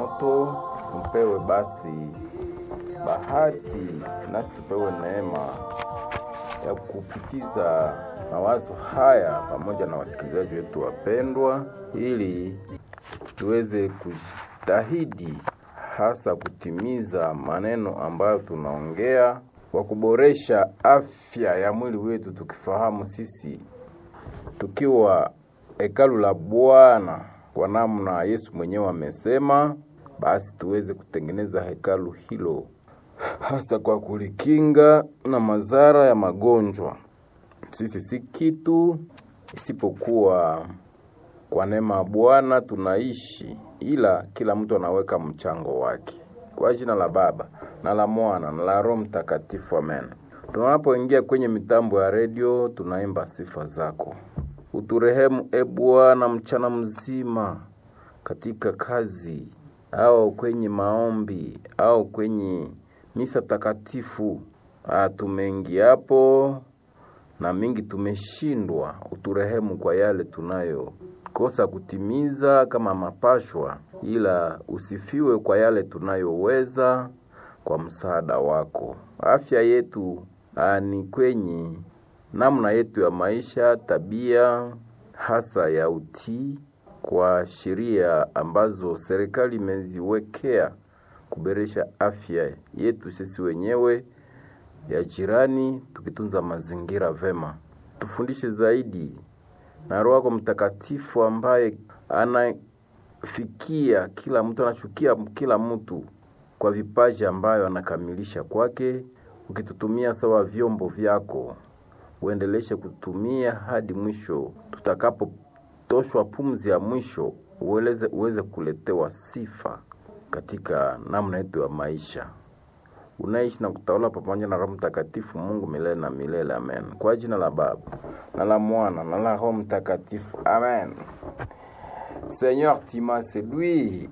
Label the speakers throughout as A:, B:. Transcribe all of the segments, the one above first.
A: moto, mpewe basi bahati nasi tupewe neema ya kupitiza mawazo haya pamoja na wasikilizaji wetu wapendwa, ili tuweze kujitahidi hasa kutimiza maneno ambayo tunaongea kwa kuboresha afya ya mwili wetu, tukifahamu sisi tukiwa hekalu la Bwana kwa namna Yesu mwenyewe amesema, basi tuweze kutengeneza hekalu hilo hasa kwa kulikinga na madhara ya magonjwa. Sisi si kitu isipokuwa kwa neema ya Bwana tunaishi, ila kila mtu anaweka mchango wake. Kwa jina la Baba na la Mwana na la Roho Mtakatifu, amen. Tunapoingia kwenye mitambo ya redio, tunaimba sifa zako. Uturehemu e Bwana mchana mzima katika kazi au kwenye maombi au kwenye misa takatifu. Ah, tumeingia hapo na mingi tumeshindwa. Uturehemu kwa yale tunayokosa kutimiza kama mapashwa, ila usifiwe kwa yale tunayoweza kwa msaada wako. Afya yetu ah, ni kwenye namna yetu ya maisha, tabia hasa ya utii kwa sheria ambazo serikali imeziwekea kuboresha afya yetu sisi wenyewe ya jirani, tukitunza mazingira vema. Tufundishe zaidi na Roho yako Mtakatifu ambaye anafikia kila mtu, anachukia kila mtu kwa vipaji ambayo anakamilisha kwake, ukitutumia sawa vyombo vyako, uendeleshe kutumia hadi mwisho, tutakapotoshwa pumzi ya mwisho, uweze, uweze kuletewa sifa katika namna yetu ya maisha unaishi na kutawala pamoja na Roho Mtakatifu, Mungu milele na milele, amen. Kwa jina la Baba na la Mwana na la Roho Mtakatifu, amen. Seigneur, tu m'as séduit.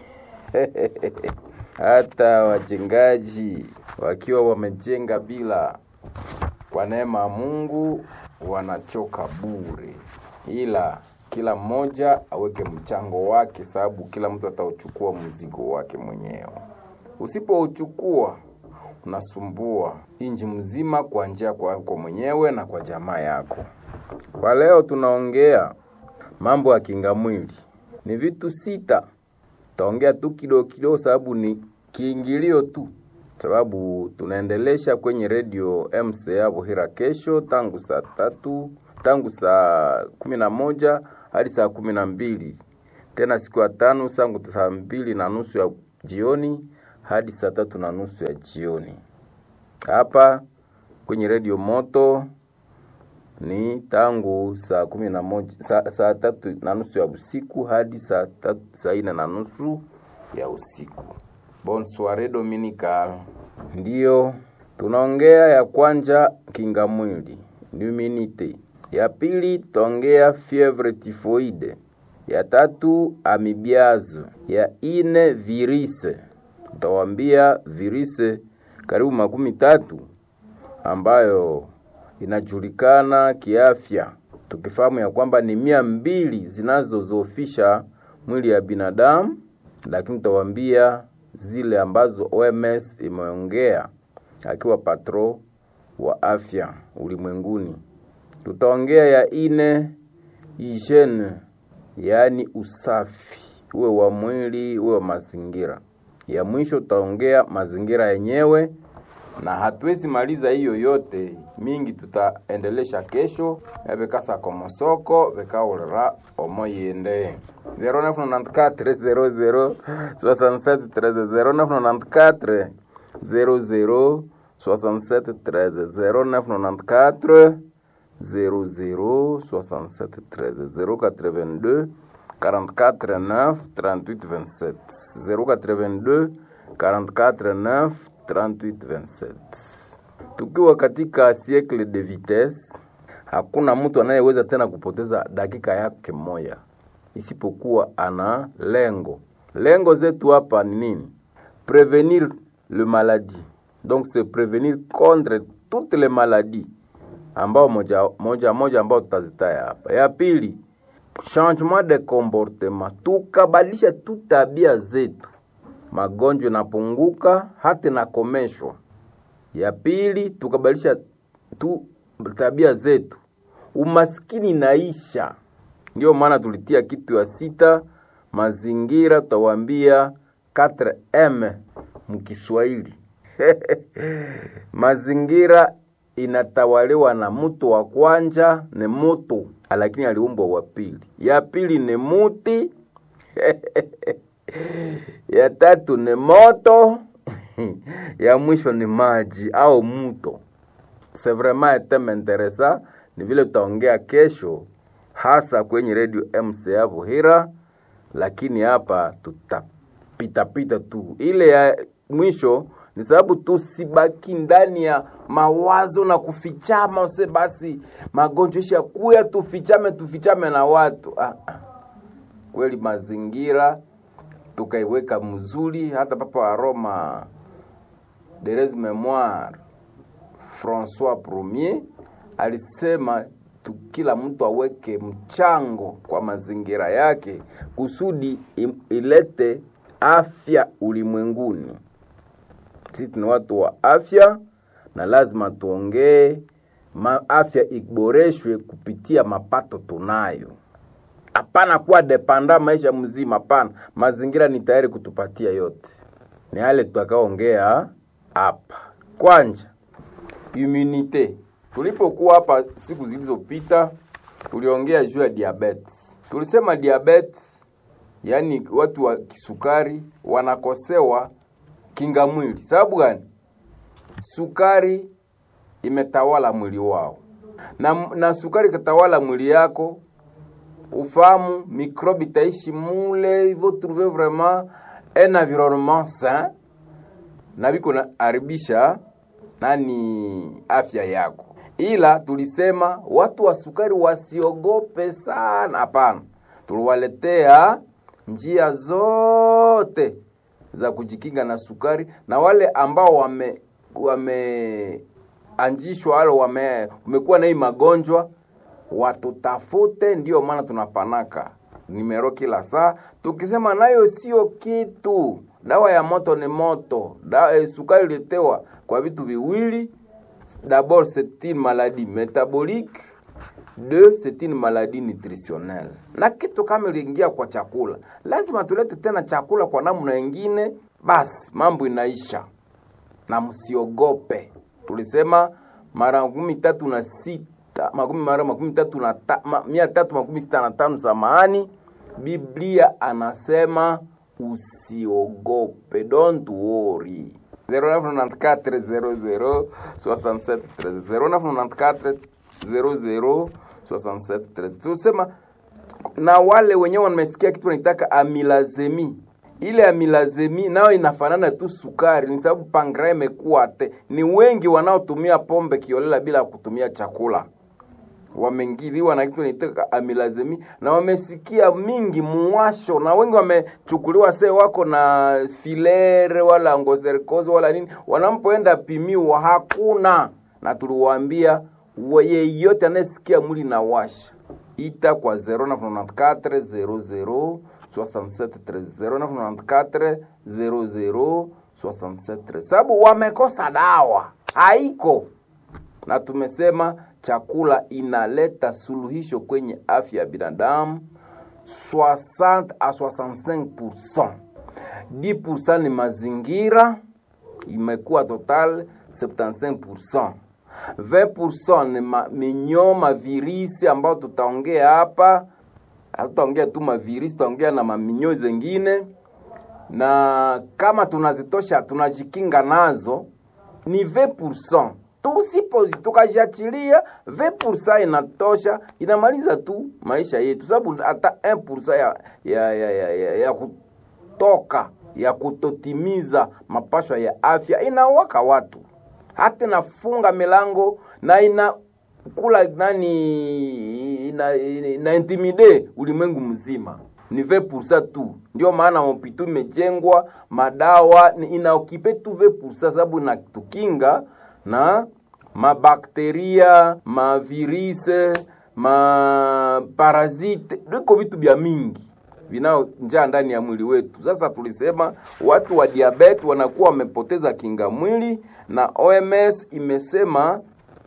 A: Hata wajengaji wakiwa wamejenga bila kwa neema ya Mungu wanachoka bure, ila kila mmoja aweke mchango wake, sababu kila mtu atauchukua mzigo wake mwenyewe. Usipouchukua unasumbua inji mzima kwa njia kwako mwenyewe na kwa jamaa yako. Kwa leo tunaongea mambo ya kinga mwili, ni vitu sita. Taongea tu kidogo kidogo, sababu ni kiingilio tu, sababu tunaendelesha kwenye redio MCA Buhira kesho tangu saa tatu tangu saa kumi na moja hadi saa kumi na mbili tena siku ya tano sangu saa mbili na nusu ya jioni hadi saa tatu na nusu ya jioni hapa kwenye redio Moto ni tangu saa kumi na moja saa, saa tatu na nusu ya usiku hadi saa tatu saa ine na nusu ya usiku. Bonsoir Dominical, ndiyo tunaongea ya kwanja kinga mwili immunite, ya pili tutaongea fievre typhoide, ya tatu amibiazo, ya ine virise tutawambia virusi karibu makumi tatu ambayo inajulikana kiafya, tukifahamu ya kwamba ni mia mbili zinazozofisha mwili ya binadamu, lakini tutawambia zile ambazo OMS imeongea akiwa patro wa afya ulimwenguni. Tutaongea ya ine hygiene, yaani usafi, uwe wa mwili uwe wa mazingira ya mwisho tutaongea mazingira yenyewe, na hatuwezi maliza hiyo yote mingi, tutaendelesha kesho ebekasa komosoko bekaulira omoyende 0994 00 67 00 67 0994 00 67 082 44 9 38 27 082 44 9 38 27. Tukiwa katika siècle de vitesse, hakuna mtu anayeweza tena kupoteza dakika yake moja isipokuwa ana lengo. Lengo zetu hapa ni nini? Prevenir le maladie, donc c'est prevenir contre toutes les maladies ambao moja moja, moja ambao tutazitaya hapa. Ya pili changement de comportement, tukabadilisha tu tabia zetu magonjwa inapunguka hata inakomeshwa. Ya pili, tukabadilisha tu tabia zetu, umaskini inaisha. Ndio maana tulitia kitu ya sita, mazingira, tutawaambia 4M mkiswahili mazingira inatawaliwa na mtu wa kwanja ni mutu, lakini aliumbwa wa pili. Ya pili ni muti ya tatu ni moto ya mwisho ni maji au mto. C'est vraiment un thème intéressant, ni vile tutaongea kesho, hasa kwenye radio MCA Buhira, lakini hapa tutapitapita tu. Ile ya mwisho ni sababu tusibaki ndani ya mawazo na kufichama, use basi magonjwa isha kuya, tufichame tufichame na watu ah, ah. Kweli mazingira tukaiweka mzuri, hata Papa wa Roma Therese Memoire Francois Premier alisema tu, kila mtu aweke mchango kwa mazingira yake kusudi ilete afya ulimwenguni. Sisi ni watu wa afya na lazima tuongee afya iboreshwe kupitia mapato tunayo. Hapana kuwa depanda maisha mzima, hapana. Mazingira ni tayari kutupatia yote, ni yale tutakaongea hapa. Kwanja immunite, tulipokuwa hapa siku zilizopita, tuliongea juu ya diabetes. Tulisema diabetes, yaani watu wa kisukari wanakosewa kinga mwili. Sababu gani? Sukari imetawala mwili wao, na, na sukari ikatawala mwili yako ufahamu mikrobi itaishi mule, il faut trouver vraiment un environnement sain na biko na haribisha nani afya yako. Ila tulisema watu wa sukari wasiogope sana, hapana. Tuliwaletea njia zote za kujikinga na sukari, na wale ambao wame wameanjishwa wale wame umekuwa na hii magonjwa watutafute. Ndiyo maana tunapanaka nimero kila saa tukisema nayo sio kitu. Dawa ya moto ni moto. Dawa, eh, sukari ilitewa kwa vitu viwili. D'abord c'est une maladie métabolique, deux c'est une maladie nutritionnelle. Na kitu kama iliingia kwa chakula, lazima tulete tena chakula kwa namna nyingine, basi mambo inaisha. Na msiogope, tulisema mara makumi tatu na sita makumi mara makumi tatu na ta, ma, mia tatu makumi sita na tano samahani, Biblia anasema usiogope, don't worry. 0994 00 67 13 0994 00 67 13. Tusema na wale wenyewe wamesikia kitu wanaitaka amilazemi. Ile amilazemi nayo inafanana tu sukari, ni sababu pankrea imekuwa te. Ni wengi wanaotumia pombe kiolela bila kutumia chakula wamengiliwa na kitu naitaka amilazemi na wamesikia mingi muwasho, na wengi wamechukuliwa se wako na filere wala ngoserikozi wala nini, wanampoenda pimiwa hakuna. Na tuliwaambia yeyote anayesikia mwili na washa ita kwa 0994 00 67 0994 00 67 sababu wamekosa dawa haiko, na tumesema chakula inaleta suluhisho kwenye afya ya binadamu 60 a 65%. 10% ni mazingira, imekuwa total 75%. 20% ni ma, minyoo mavirisi ambayo tutaongea hapa, hatutaongea tu mavirisi, tutaongea na maminyoo zengine, na kama tunazitosha tunajikinga nazo ni 20% tusipo tukajiachilia 20% inatosha, inamaliza tu maisha yetu, sababu hata 1% ya, ya, ya, ya, ya, ya kutoka ya kutotimiza mapashwa ya afya inawaka watu, hata inafunga milango na inakula nani, ina, ina, ina intimide ulimwengu mzima ni 20% tu. Ndio maana hopitu imejengwa, madawa inaokipe tu 20% sababu inatukinga na mabakteria mavirise maparasite liko vitu vya mingi vinao njaa ndani ya mwili wetu. Sasa tulisema watu wa diabeti wanakuwa wamepoteza kinga mwili, na OMS imesema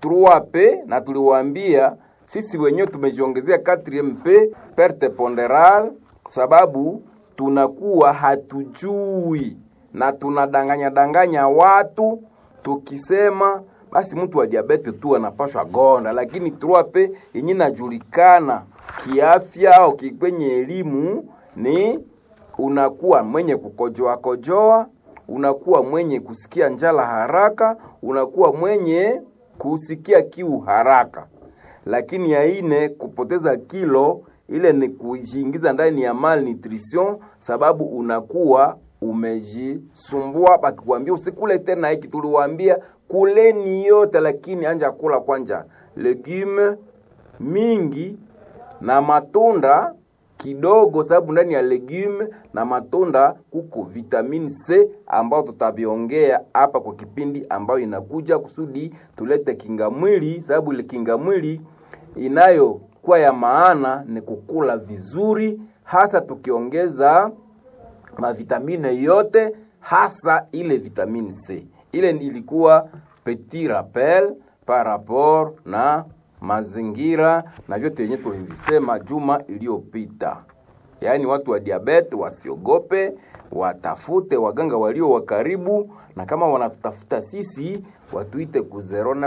A: 3P, na tuliwaambia sisi wenyewe tumejiongezea 4MP perte ponderale, sababu tunakuwa hatujui na tunadanganya danganya watu tukisema basi mtu wa diabete tu anapashwa gonda, lakini 3P yenye inajulikana kiafya au kwenye elimu ni unakuwa mwenye kukojoa kojoa, unakuwa mwenye kusikia njala haraka, unakuwa mwenye kusikia kiu haraka. Lakini ya ine kupoteza kilo, ile ni kujiingiza ndani ya malnutrition, sababu unakuwa umejisumbua. Bakikwambia usikule tena hiki, tuliwaambia kuleni yote, lakini anja kula kwanja legume mingi na matunda kidogo, sababu ndani ya legume na matunda kuko vitamini C ambao tutaviongea hapa kwa kipindi ambayo inakuja, kusudi tulete kinga mwili, sababu ile kinga mwili inayokuwa ya maana ni kukula vizuri, hasa tukiongeza mavitamine yote, hasa ile vitamini C. Ile ilikuwa petit rappel par rapport na mazingira na vyote yenye tulivisema juma iliyopita. Yaani watu wa diabete wasiogope, watafute waganga walio wa karibu, na kama wanatutafuta sisi watuite ku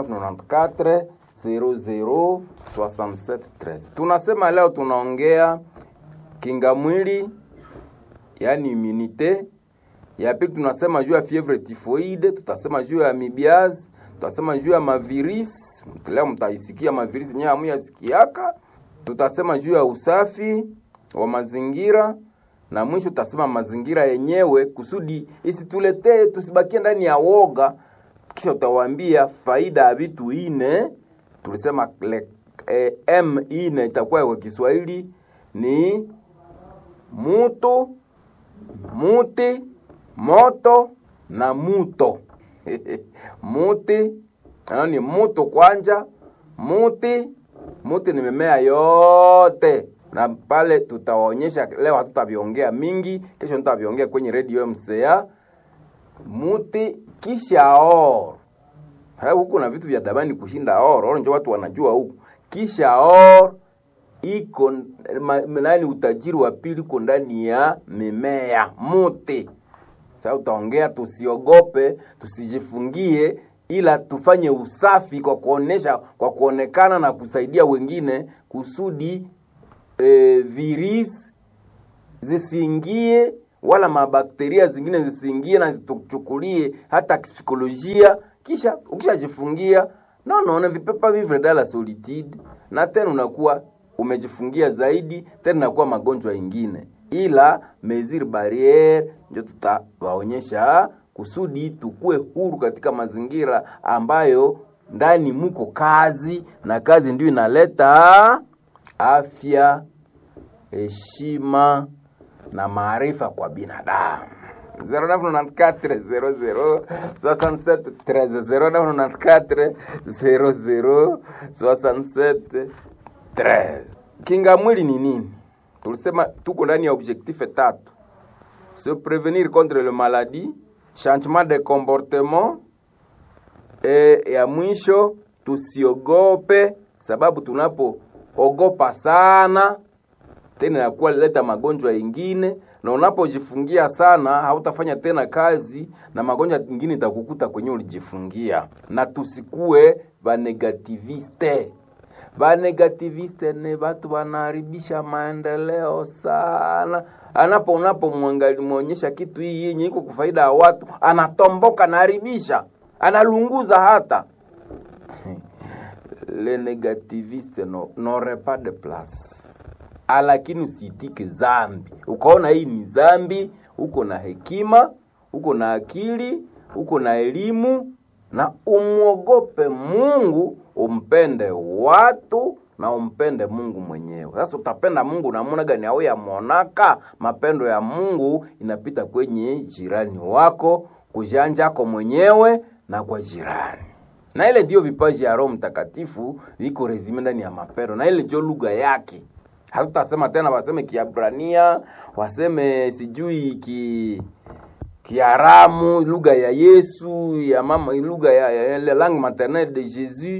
A: 0994 00 67 13. Tunasema leo tunaongea kinga mwili, yaani immunite. Ya pili tunasema juu ya fievre typhoide, tutasema juu ya amibiaz, tutasema juu ya mavirisi leo mtaisikia mavirisi yenyewe hamuyasikiaka. Tutasema juu ya usafi wa mazingira na mwisho tutasema mazingira yenyewe, kusudi isituletee tusibakie ndani ya woga. Kisha utawaambia faida ya vitu ine. Tulisema le, eh, m ine itakuwa kwa Kiswahili ni mutu, muti, moto na muto muti ano ni mutu kwanja, muti muti ni mimea yote, na pale tutawaonyesha leo. Hatutaviongea mingi, kesho nitaviongea kwenye radio MCA. Muti kisha or huku na vitu vya damani kushinda or or, ndio watu wanajua huku. Kisha or iko nani, utajiri wa pili uko ndani ya mimea muti. Sasa utaongea, tusiogope, tusijifungie ila tufanye usafi kwa kuonesha, kwa kuonekana na kusaidia wengine kusudi e, virus zisiingie wala mabakteria zingine zisiingie na zituchukulie hata psikolojia. Kisha ukishajifungia no no vipepa vivre dans la solitude, na tena unakuwa umejifungia zaidi, tena inakuwa magonjwa ingine, ila mesure barriere ndio tutawaonyesha kusudi tukue huru katika mazingira ambayo ndani muko kazi, na kazi ndio inaleta afya, heshima na maarifa kwa binadamu. 0994 Kinga mwili ni nini? Tulisema tuko ndani ya objectif tatu: se prevenir contre le maladie changement de comportement e, ya mwisho tusiogope, sababu tunapoogopa sana tena inakuwa leta magonjwa ingine, na unapojifungia sana hautafanya tena kazi na magonjwa ingine itakukuta kwenye ulijifungia. Na tusikue banegativiste. Banegativiste ni batu wanaharibisha maendeleo sana anapo unapomwonyesha kitu hii yenye iko kufaida ya watu, anatomboka naharibisha, analunguza hata le negativiste no n'aurait pas de place. Lakini usiitike zambi, ukaona hii ni zambi, uko na hekima, uko na akili, uko na elimu, na umwogope Mungu, umpende watu na umpende Mungu mwenyewe. Sasa utapenda Mungu namuna gani? Au yamonaka mapendo ya Mungu inapita kwenye jirani wako, kujanjako mwenyewe na kwa jirani, na ile ndio vipaji ya Roho Mtakatifu viko rezime ndani ya mapendo, na ile ndio lugha yake. hatutasema tena waseme Kiabrania, waseme sijui ki Kiaramu, lugha ya Yesu, ya mama, lugha ya, ya, ya langue maternelle de Jésus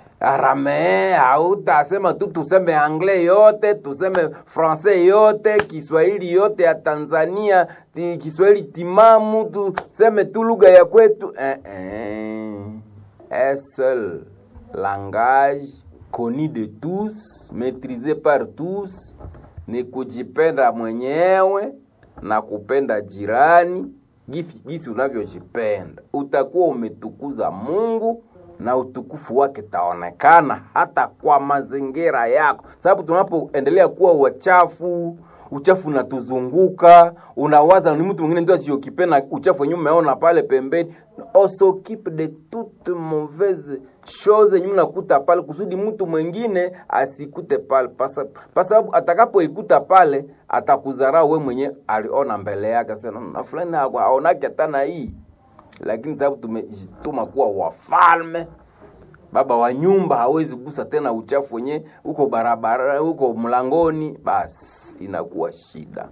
A: aramee hautasema tu tuseme anglais yote tuseme francais yote kiswahili yote ya tanzania ti, kiswahili timamu tuseme tu lugha ya kwetu eh, eh. un seul langage connu de tous maîtrisé par tous ni kujipenda mwenyewe na kupenda jirani gisi, gisi unavyojipenda utakuwa umetukuza mungu na utukufu wake taonekana hata kwa mazingira yako, sababu tunapoendelea kuwa wachafu, uchafu unatuzunguka, unawaza ni mtu mwingine ndio achiokipena uchafu wenyewe umeona pale pembeni. On s'occupe de toute mauvaise chose yenye unakuta pale, kusudi mtu mwingine asikute pale, kwa sababu atakapoikuta pale atakudharau we mwenye aliona mbele yake, sasa na fulani aonake hata na hii lakini sababu tumejituma kuwa wafalme, baba wa nyumba hawezi kugusa tena uchafu wenye uko barabara huko mlangoni, basi inakuwa shida.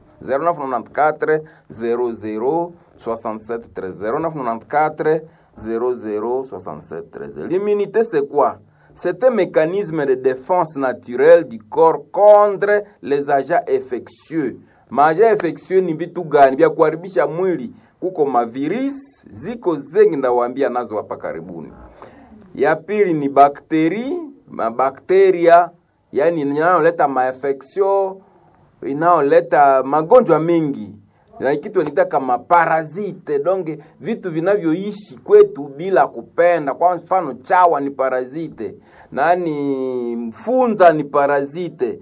A: 0994 00 67 0994 00 67 L'immunité c'est quoi? C'est un mécanisme de défense naturelle du corps contre les agents infectieux. Maagents infectieux ni vitu gani? Vya kuharibisha mwili, kuko mavirisi ziko zengi ndawaambia nazo hapa karibuni. Ya pili ni bakteri, mabakteria yani inayoleta mainfection, inayoleta magonjwa mengi na kitu nita kama parasite, donge vitu vinavyoishi kwetu bila kupenda. Kwa mfano chawa ni parasite, nani mfunza ni parasite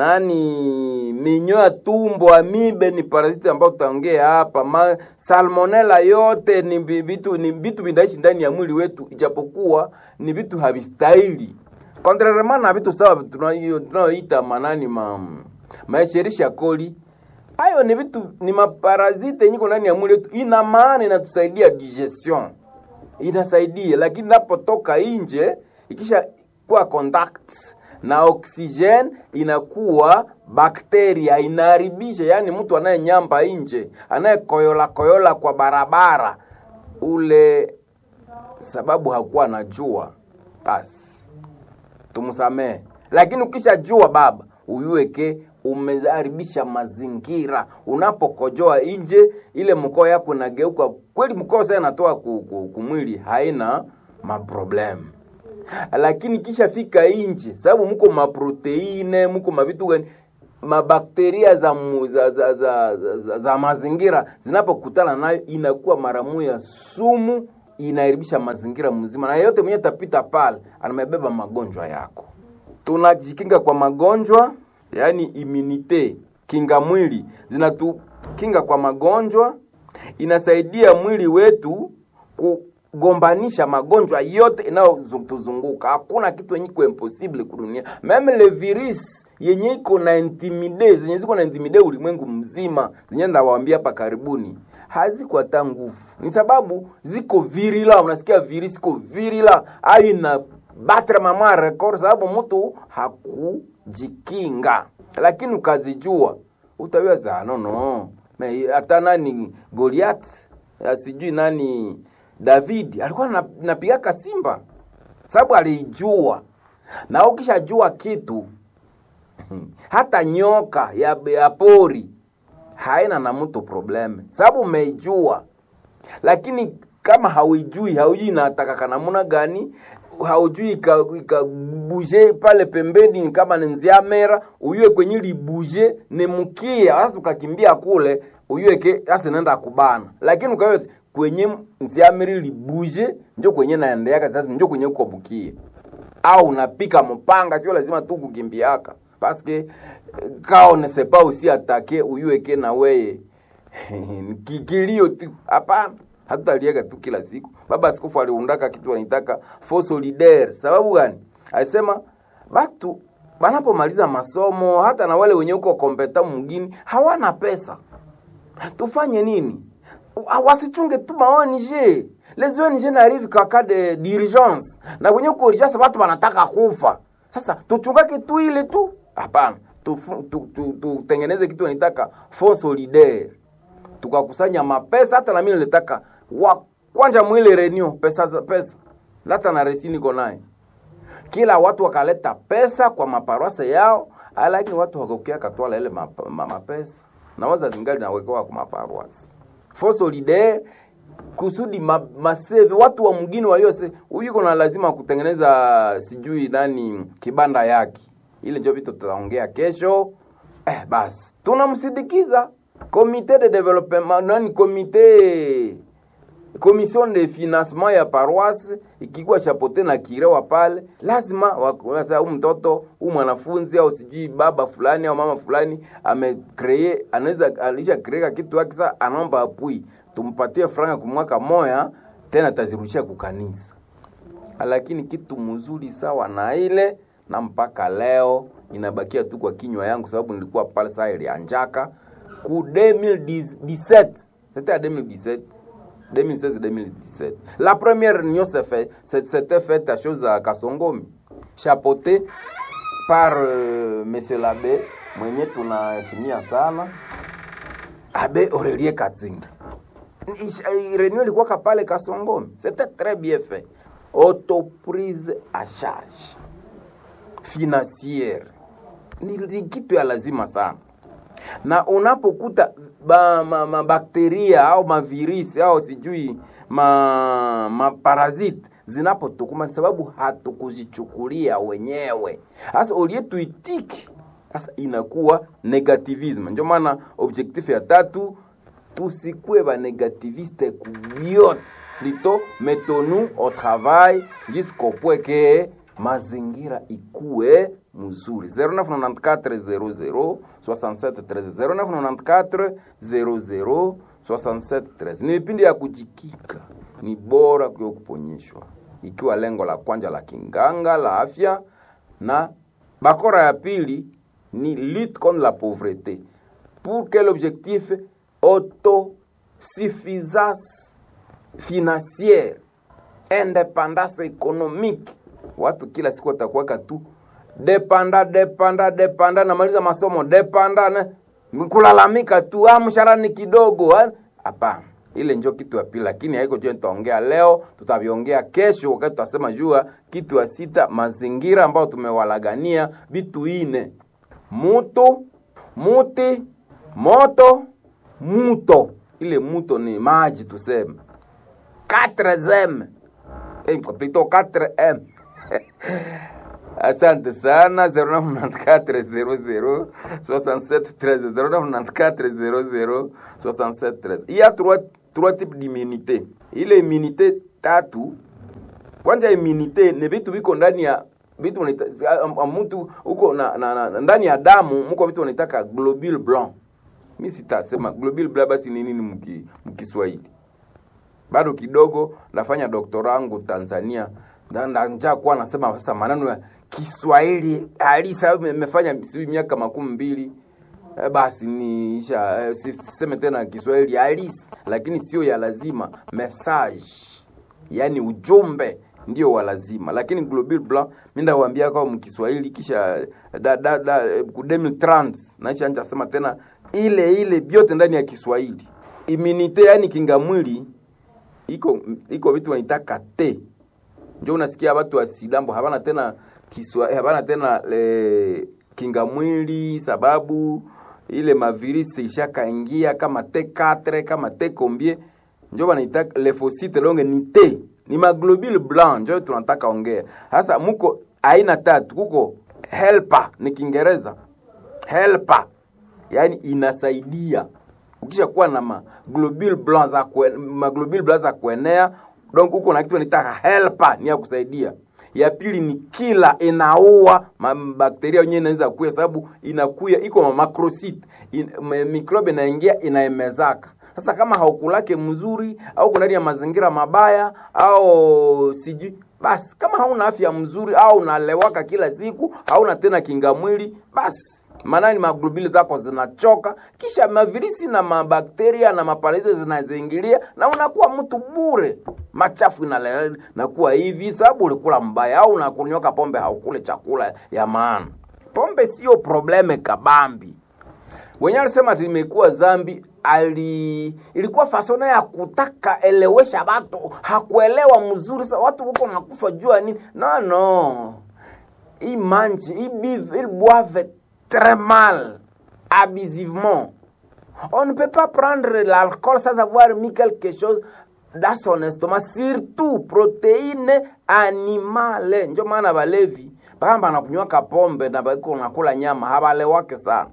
A: nani minyo ya tumbo amibe ni parasiti ambayo tutaongea hapa. Ma, salmonella yote ni vitu ni vitu vinaishi ndani ya mwili wetu, ijapokuwa ni vitu havistahili contrairement na vitu sawa tunayoita manani ma maesherisha koli. Hayo ni vitu ni maparasite yenye ndani ya mwili wetu, ina maana inatusaidia digestion, inasaidia, lakini napotoka nje ikisha kuwa contact na oksijeni inakuwa bakteria inaharibisha, yaani mtu anayenyamba nje, anayekoyola koyola kwa barabara ule, sababu hakuwa anajua, basi tumsamehe. Lakini ukishajua baba, uyueke umeharibisha mazingira. Unapokojoa nje, ile mkoo yako inageuka kweli, mkoo sasa inatoa kumwili, haina maproblemu lakini kisha fika nje, sababu mko maproteine mko mavitu gani mabakteria za, mu, za, za, za, za, za, za mazingira zinapokutana nayo inakuwa mara moja sumu, inaharibisha mazingira mzima, na yeyote mwenye tapita pale anamebeba magonjwa yako. Tunajikinga kwa magonjwa, yaani immunite, kinga mwili zinatukinga kwa magonjwa, inasaidia mwili wetu ku gombanisha magonjwa yote inayotuzunguka. Hakuna kitu yenye iko impossible kudunia, meme le virus yenye iko na intimide zenye ziko na intimide ulimwengu mzima, zenye ndawaambia hapa karibuni, haziko hata nguvu, ni sababu ziko virila. Unasikia virus iko virila, ayo ina batre mama record, sababu mtu hakujikinga. Lakini ukazijua utaweza nono, hata nani Goliath sijui nani David alikuwa napigaka simba sababu alijua, na ukishajua kitu hata nyoka ya, ya pori haina na mtu probleme, sababu umeijua. Lakini kama hauijui, haujui inataka namna gani, haujui ikabuje pale pembeni, kama ni nziamera uyue kwenye libuje ni mkia, sasa ukakimbia kule uyueke sasa nenda kubana, lakini ukawe kwenye nziamiri libuje njo kwenye naendeaka sasa, njo kwenye uko bukie au unapika mpanga, sio lazima tu kukimbiaka paske kao ne sepa usi atake uyueke na weye kikilio tu. Hapana, hatutalieka tu kila siku. Baba Askofu aliundaka kitu wanaitaka faux solidaire. Sababu gani? Alisema batu banapomaliza masomo, hata na wale wenye uko kompeta mwingine hawana pesa, tufanye nini? wasichunge tu ma ONG les ONG n'arrive qu'en cas de d'urgence, na kwenye uko urgence watu wanataka kufa. Sasa tuchungake tu ile tu? Hapana, tutengeneze tu, tu, tu, tutengeneze kitu wanitaka fond solidaire tukakusanya mapesa hata na mimi nilitaka wa kwanja mwile renew pesa za pesa hata na resi niko naye kila watu wakaleta pesa kwa maparwase yao lakini watu wakokia katwala ile map- ma- mapesa na waza zingali nawekewa kwa maparwase fond solidaire kusudi ma, maseve watu wa mgini waliose huyu iko na lazima kutengeneza sijui nani kibanda yake ile ndio vitu tutaongea kesho eh, basi tunamsindikiza comité de développement nani comité commission de financement ya paroisse ikikuwa chapote na kirewa pale lazima huu mtoto huu mwanafunzi au sijui baba fulani au mama fulani amekree anaweza alisha kreeka kitu yake sasa anaomba apui tumpatie franga kwa mwaka moya tena tazirudisha kukanisa lakini kitu mzuri sawa na ile na mpaka leo inabakia tu kwa kinywa yangu sababu nilikuwa pale saa ilianjaka ku 2017 c'était à 2017 2016-2017 la première réunion s'est fait c'était faite à chose à Kasongomi chapeauté par euh, monsieur l'abbé mwenye tunaheshimia sana abe Aurelie Katzinga réunion ilikuwa pale Kasongomi c'était très bien fait autoprise à charge financière ni, ni kitu ya lazima sana na unapokuta mabakteria ma, ma au mavirisi au sijui ma, maparaziti zinapotukuma sababu hatukuzichukulia wenyewe sasa ulie tuitiki sasa inakuwa negativisme ndio maana objectif ya tatu tusikue banegativiste kubyote plutôt mettons-nous au travail jusqu'au point que mazingira ikue mzuri 0994 00 00 67 ni vipindi ya kujikika ni bora kuyo kuponyeshwa ikiwa lengo la kwanja la kinganga la afya na bakora ya pili ni lutte contre la pauvreté pour quel objectif autosuffisance financière indépendance économique watu kila siku watakuweka tu depanda depanda depanda namaliza masomo depanda na kulalamika tu ah, mshahara ni kidogo hapana ile njo kitu ya pili lakini haiko jo nitaongea leo tutaviongea kesho wakati tutasema jua kitu ya sita mazingira ambayo tumewalagania vitu ine mutu muti moto muto ile muto ni maji tuseme 4m eh, plutôt 4m asante sana 0994 00 il y a trois, trois types d'immunité ile immunité tatu kwanza immunité ni vitu viko ndani ya vitu mtu huko na, na, na, ndani ya damu mko vitu wanaitaka globule blanc mi sitasema globule blanc basi ni nini mkiswahili bado kidogo nafanya doktora wangu tanzania njaa kuwa nasema sasa maneno ya Kiswahili halisi nimefanya si miaka makumi mbili e, basi niisha e, siseme tena Kiswahili halisi, lakini sio ya lazima. Message yani ujumbe ndio wa lazima, lakini global blanc mimi ndawaambia kwa mkiswahili kisha da, da, da, ku 2030 naisha nje sema tena ile ile vyote ndani ya Kiswahili. Immunite yani kinga mwili iko iko vitu wanitaka te njo unasikia watu wa sidambo habana tena kiswa habana tena le kinga mwili sababu ile mavirisi ishakaingia kama T4 kama T combien njo wanaita lymphocyte longe ni T ni maglobule blanc njo tunataka ongea sasa muko aina tatu kuko helper ni Kiingereza helper yani inasaidia ukisha kuwa na maglobule blanc za maglobule blanc za kuenea donc huko na kitu nitaka helper ni ya kusaidia ya pili ni kila inaua bakteria wenyewe inaweza kuya sababu inakuya iko ma macrocyte in, mikrobe inaingia inaemezaka sasa kama haukulake mzuri au kuna ya mazingira mabaya au sijui basi kama hauna afya mzuri au unalewaka kila siku hauna tena kinga mwili basi maanani maglobuli zako zinachoka kisha mavirisi na mabakteria na maparaizi zinazingilia na unakuwa mtu bure machafu nakuwa hivi sababu ulikula mbaya au unakunyoka pombe haukule chakula ya maana pombe sio probleme kabambi wenye alisema ati imekuwa zambi ali ilikuwa fasona ya kutaka elewesha watu hakuelewa mzuri sa watu huko nakufa jua nini no no ils mangent ils bivent ils boivent très mal abusivement on ne peut pas prendre l'alcool sans avoir mis quelque chose dans son estomac surtout protéine animale njo maana balevi mpaka banakunywaka pombe na bako nakula nyama habalewake sana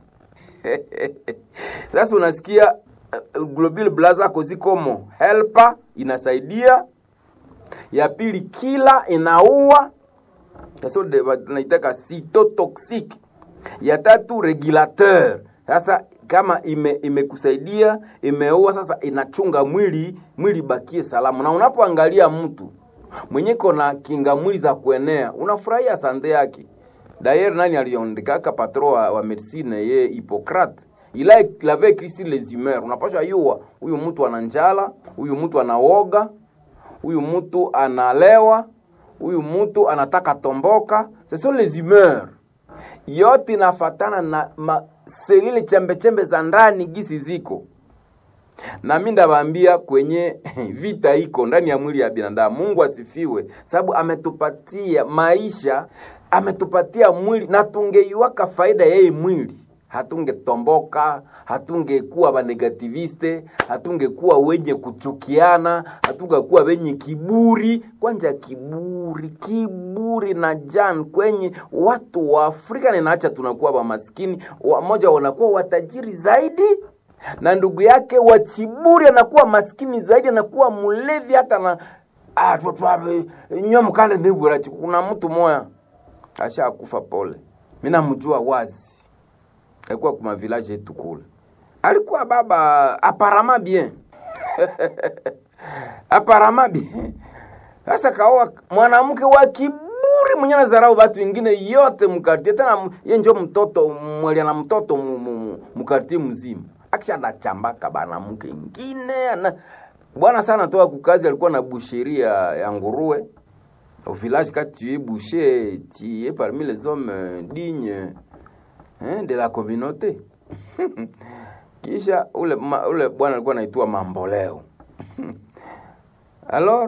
A: sasa unasikia uh, global blaza kozikomo helper inasaidia ya pili kila inaua sasa tunaitaka cytotoxic ya tatu regulateur sasa kama ime imekusaidia imeua sasa inachunga mwili mwili bakie salama na unapoangalia mtu mwenye kona kinga mwili za kuenea unafurahia sande yake D'ailleurs, nani aliondikaka patro wa, wa medicine ye Hippocrate ila il avait écrit sur les humeurs. Unapaswa yua huyu mtu ana njala, huyu mtu anaoga, huyu mtu analewa, huyu mtu anataka tomboka. Ce sont les humeurs. Yote inafatana na ma, selile chembe chembe za ndani gisi ziko na mi ndawaambia kwenye vita iko ndani ya mwili ya binadamu. Mungu asifiwe, sababu ametupatia maisha, ametupatia mwili na tungeiwaka faida yeye mwili hatungetomboka, hatungekuwa banegativiste, hatungekuwa wenye kuchukiana, hatungekuwa wenye kiburi. Kwanja kiburi, kiburi na jan kwenye watu wa Afrika ninaacha tunakuwa wamaskini, wamoja wanakuwa watajiri zaidi na ndugu yake wa Chiburi anakuwa maskini zaidi, anakuwa mlevi hata na ah, nyo mkande nibura. Kuna mtu moya ashakufa pole, mimi namjua wazi, alikuwa kuma village yetu kule, alikuwa baba aparama bien aparama bien. Sasa kaoa mwanamke wa kiburi mwenye nazarau watu wengine yote mkartie, tena ye njo mtoto mwelia na mtoto mkartie mzima akisha nachambaka banamuke ingine ana bwana sana toka kukazi alikuwa na boucherie ya, ya nguruwe au village quand tu es boucher tu es parmi les hommes dignes hein, de la communauté kisha ule ma, ule bwana alikuwa anaitwa mamboleo alors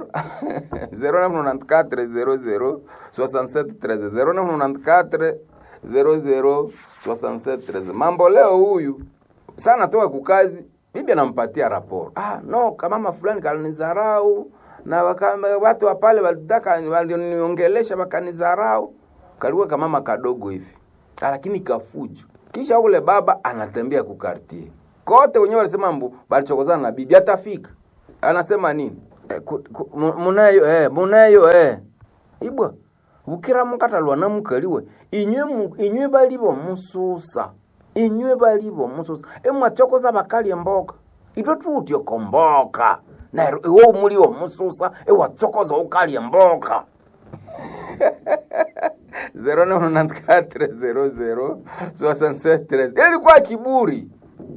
A: 0994 00 67 13 0994 00 67 13 mamboleo huyu sana toka kukazi, bibi anampatia raporo. Ah, no kamama fulani kalinizarau na waka, watu wa pale walitaka walioniongelesha wakanizarau. Kalikuwa kamama kadogo hivi, ah, lakini kafujo. Kisha ule baba anatembea kukartie kote, wenyewe walisema mbu balichokozana na bibi, atafika anasema nini? Eh, munayo eh, munayo eh, ibwa ukira mukatalwa na mukaliwe inywe inywe balibo mususa inywe balibo mususa emwachokoza bakali emboka itwe tutyo komboka naero iwo muliwo mususa ewachokoza ukali emboka 0994006713 ilikuwa kiburi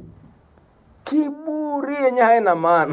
A: kiburi yenye haina maana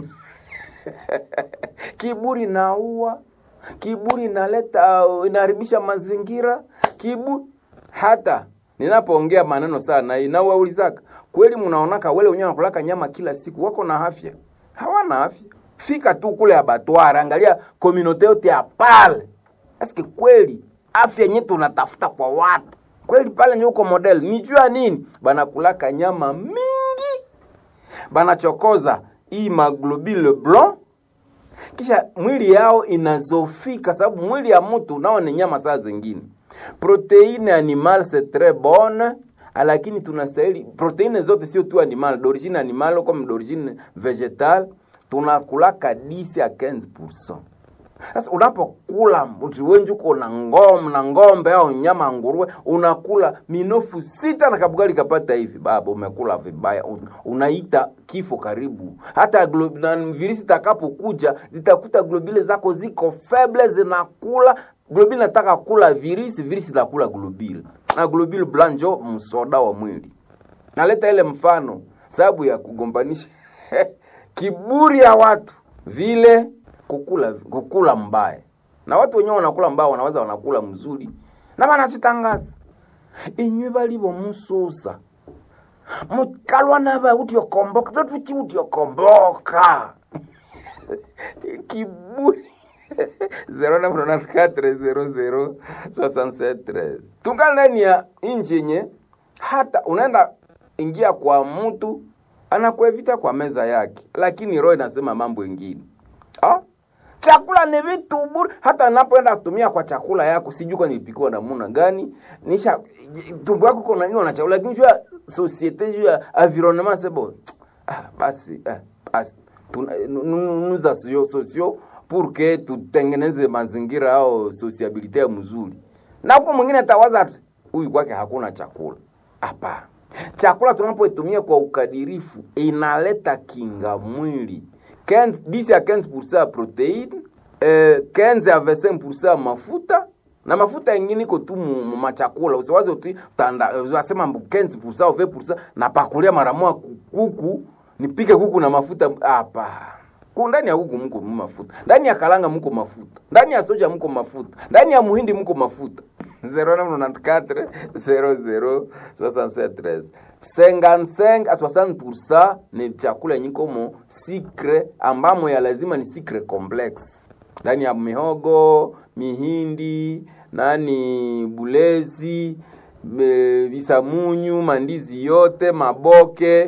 A: kiburi naua kiburi inaleta inaharibisha mazingira kiburi hata ninapoongea maneno sana inawaulizaka kweli, mnaonaka wale wenyewe wanakulaka nyama kila siku wako na afya? Hawana afya. Fika tu kule abatwara, angalia komunote yote ya pale, eske kweli afya yenyewe tunatafuta kwa watu kweli pale nyuko model nijua nini, banakulaka nyama mingi, banachokoza hii maglobule blanc kisha mwili yao inazofika, sababu mwili ya mtu nao ni nyama saa zingine proteine animal c'est très bonne lakini tunastahili proteine zote sio tu animal d'origine animal comme d'origine végétale tunakulaka 10 à 15%. Sasa unapokula wenji uko na ngom na ngombe au nyama nguruwe, unakula minofu sita na kabugali kapata hivi, baba, umekula vibaya, unaita kifo karibu. Hata na virisi takapokuja zitakuta globule zako ziko feble, zinakula globule nataka kula virisi, virisi nakula globule na globule blanjo msoda wa mwili. Naleta ile mfano sababu ya kugombanisha kiburi ya watu vile kukula kukula mbaya, na watu wenyewe wanakula mbaya, wanaweza wanakula mzuri na wanachitangaza inywe bali bomususa mukalwa naba utiokomboka vyotuchi utiokomboka kiburi 0994006713 tungali ndani ya inji yenye hata unaenda ingia kwa mtu anakuevita kwa meza yake lakini roho inasema mambo ingine ah? chakula ni vitu bure hata napoenda kutumia kwa chakula yako sijui kwa nilipikiwa namuna gani nisha tumbo yako konaniwa na chakula lakini juu ya societe juu ya environnement sebo ah, basi ah, basi nuza sio sosio pour que tutengeneze mazingira au sociabilite ya mzuri na huko mwingine atawaza ati huyu kwake hakuna chakula hapana chakula tunapoitumia kwa ukadirifu inaleta kinga mwili 15, 10 ya 15% ya proteine eh, 15 ya 25% mafuta na mafuta ingine iko tu mu machakula usiwaze uti tanda unasema 15% au 20% na pakulia mara moja kuku nipike kuku na mafuta hapa ndani ya kuku mko mafuta ndani ya kalanga mko mafuta ndani ya soja mko mafuta ndani ya muhindi mko mafuta 0994 00 67 55 a 60% ni chakula yenye komo sikre ambamo ya lazima ni sikre complex ndani ya mihogo mihindi nani bulezi visamunyu mandizi yote maboke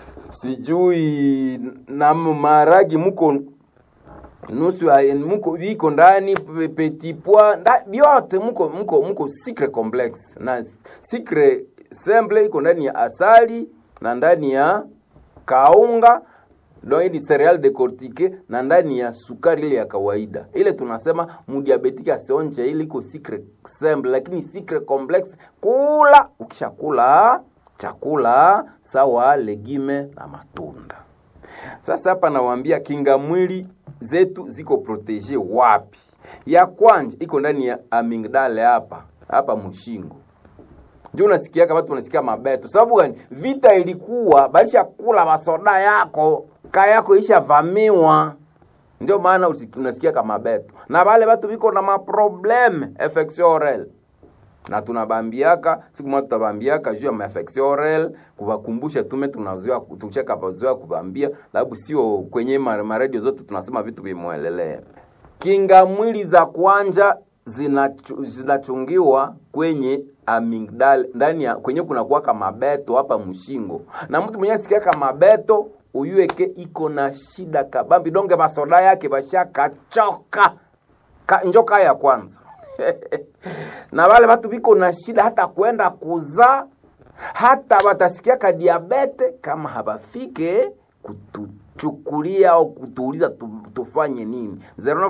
A: sijui na maragi muko nusu muko viko ndani petit pois vyote muko muko muko secret complex na secret simple iko ndani ya asali na ndani ya kaunga donc ni cereal decortique na ndani ya sukari ile ya kawaida ile tunasema mudiabetiki asionje ile iko secret simple lakini secret complex kula ukishakula chakula sawa legime na matunda sasa hapa nawaambia kinga mwili zetu ziko protege wapi ya kwanja iko ndani ya amigdale hapa hapa mshingo ndio unasikiaka watu wanasikia mabeto sababu gani vita ilikuwa balisha kula masoda yako kaya yako ishavamiwa ndio maana unasikia kama beto na wale watu viko na maprobleme infection orale na tunabambiaka siku moja tutabambiaka juu ya maafection orale kuwakumbusha tume tunazoea tucheka pazoea kubambia sababu sio kwenye maradio zote tunasema vitu vimwelelea kinga mwili za kwanja zinachungiwa zina kwenye amigdal ndani ya kwenye kuna kuwaka mabeto hapa mshingo na mtu mwenye sikiaka mabeto uyueke iko na shida kabambi donge masoda yake bashakachoka ka, njoka ya kwanza na wale watu viko na shida hata kwenda kuzaa hata watasikiaka diabete kama habafike kutuchukulia au kutuuliza tu, tufanye nini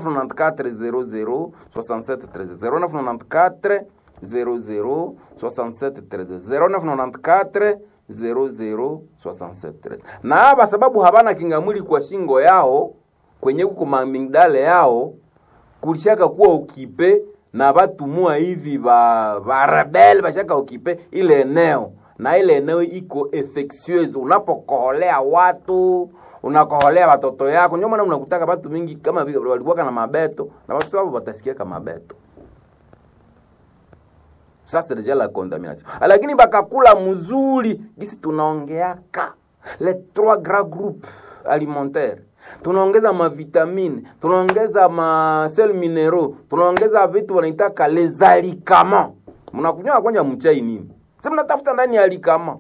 A: 0994 00 0994 00 na hapa sababu habana kinga mwili kwa shingo yao kwenye kuko mamingdale yao kulishaka kuwa ukipe na batumua hivi ba barebel bashaka ukipe ile eneo na ile eneo iko infectieuse unapokoholea watu unakoholea watoto yako ndio maana unakutaka watu mingi kama vile walikuwa na mabeto na watu wao watasikia kama mabeto sasa deja la contamination lakini bakakula mzuri gisi tunaongeaka les trois grands groupes alimentaires tunaongeza mavitamine tunaongeza masel minero tunaongeza vitu wanaitaka les alicaments mnakunywa kwanja mchai nini si mnatafuta ndani ya alikama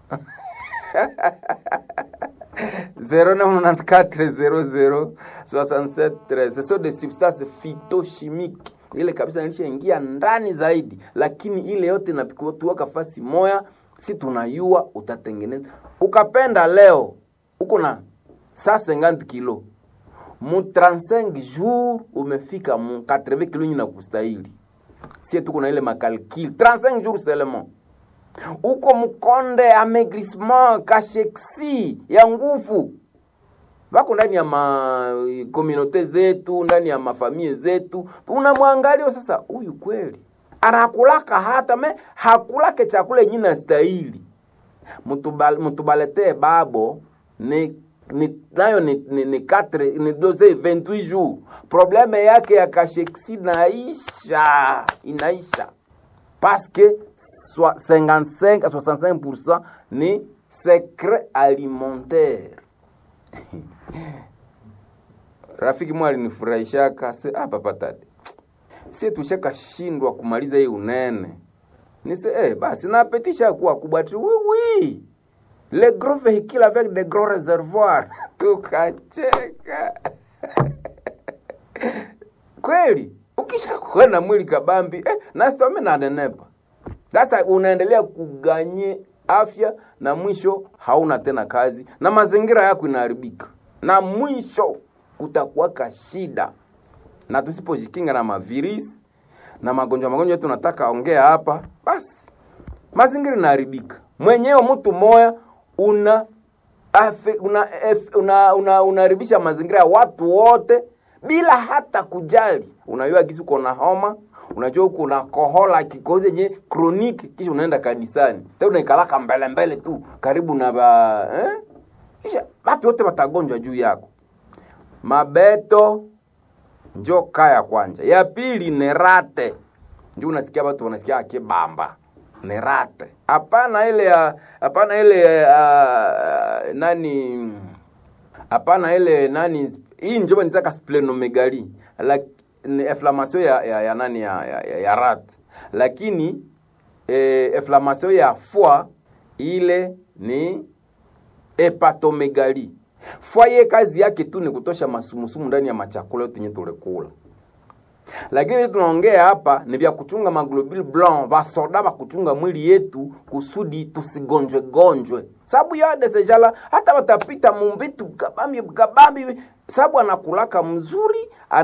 A: 0994006713 ce sont des substances phytochimiques ile kabisa nilishaingia ndani zaidi lakini ile yote napikutuwaka fasi moya si tunayua utatengeneza ukapenda leo uko na sa 50 kilo mu 35 jours umefika mu 80 kilo nyina kustahili sie tuko na ile makalkil 35 jours seulement uko mkonde amaigrissement kasheksi ya nguvu wako ndani ya makomunote zetu ndani ya mafamie zetu tunamwangalia sasa huyu kweli anakulaka hata me hakulake chakula yenye na stahili mutubaletee babo ni ni nayo ni ni, ni, quatre, ni doze 28 jours probleme yake ya kasheksi naisha inaisha parce que 55 à 65% ni secret alimentaire rafiki mwa alinifurahishaka se ah, papa tati sie tushakashindwa kumaliza hii unene nise eh, basi napetisha kuwa kubwa tu oui, oui. le gros véhicule avec de gros réservoirs tukacheka kweli ukishakuwa na mwili kabambi eh, nasitome nanenepa sasa unaendelea kuganye afya na mwisho hauna tena kazi na mazingira yako inaharibika na mwisho kutakuwaka shida na tusipojikinga na mavirisi na magonjwa magonjwa yetu nataka ongea hapa basi mazingira inaharibika mwenyewe mtu moya una afe, una una una unaharibisha mazingira ya watu wote bila hata kujali unajua kisi uko na homa unajua uko na kohola kikozi yenye kroniki kisha unaenda kanisani tena unaikalaka mbele mbele tu karibu na ba eh? kisha watu wote watagonjwa juu yako mabeto njo kaya kwanja ya pili ni rate ndio unasikia watu wanasikia akibamba ni rate hapana ile ya hapana ile uh, nani hapana ile nani hii njo nitaka splenomegali like, ni inflammation ya, ya, ya nani ya, ya, ya, ya rat lakini eh, inflammation ya foie ile ni hepatomegali foie ye kazi yake tu ni kutosha masumusumu ndani ya machakula yote yenye tulikula lakini tunaongea hapa ni vya kuchunga maglobule blanc vasoda va kuchunga mwili yetu kusudi tusigonjwe gonjwe sababu yade sejala hata watapita mumbitu kabambi kabambi sababu anakulaka mzuri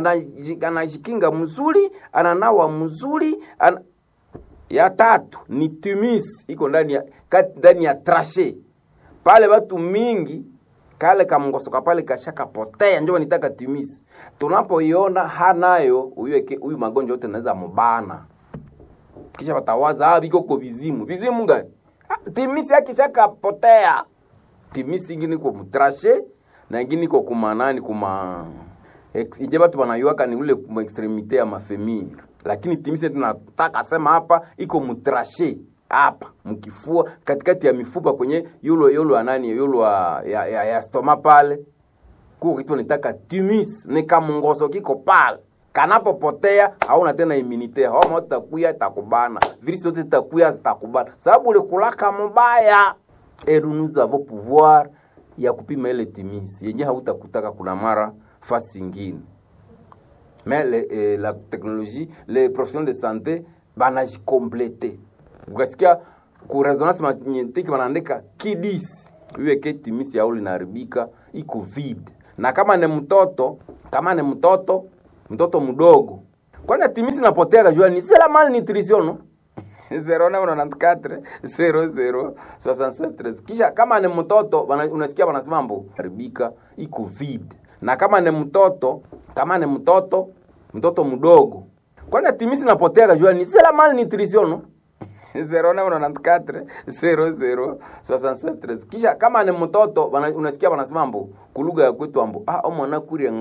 A: anajikinga mzuri ananawa mzuri ana... ya tatu ni timis iko ndani ya ndani ya trashe pale watu mingi kale kamngosoka pale kashakapotea njo nitaka timisi tunapoiona hanayo huyu magonjwa yote naweza mubana kisha watawaza ah, vikoko vizimu vizimu gani ah, timisi akishakapotea timisi ingine iko mutrashe na ingine iko kumanani kuma ije batu wanaiwaka ni ule kuma extremite ya mafemiri lakini timisi tunataka sema hapa iko mutrashe hapa mkifua katikati ya mifupa kwenye yulo yulo anani yulo ya, ya, ya, ya stoma pale kuko kitu nitaka timis ni kamungoso kiko pale kanapopotea hauna tena immunite homa itakuya itakubana virisi zote zitakuya zitakubana sababu ulikulaka mubaya et nous avons pouvoir ya kupima ile timis yenye hautakutaka kuna mara fasi ingine mais le, eh, la technologie les professionnels de santé banajikomplete ukasikia ku resonance magnetique wanaandika kidis iweke timisi yao linaharibika iko vide na kama ni mtoto kama ni mtoto mtoto mdogo kwanza timisi napotea kajua ni c'est la malnutrition no 0994 kisha kama ni mtoto unasikia wanasema mbo haribika iko vide na kama ni mtoto kama ni mtoto mtoto mdogo kwanza timisi napotea kajua ni c'est la malnutrition no 0994 kisha kama ni mtoto unasikia wanasema mbo kulugha ya kwetu ambo ah mwana kuria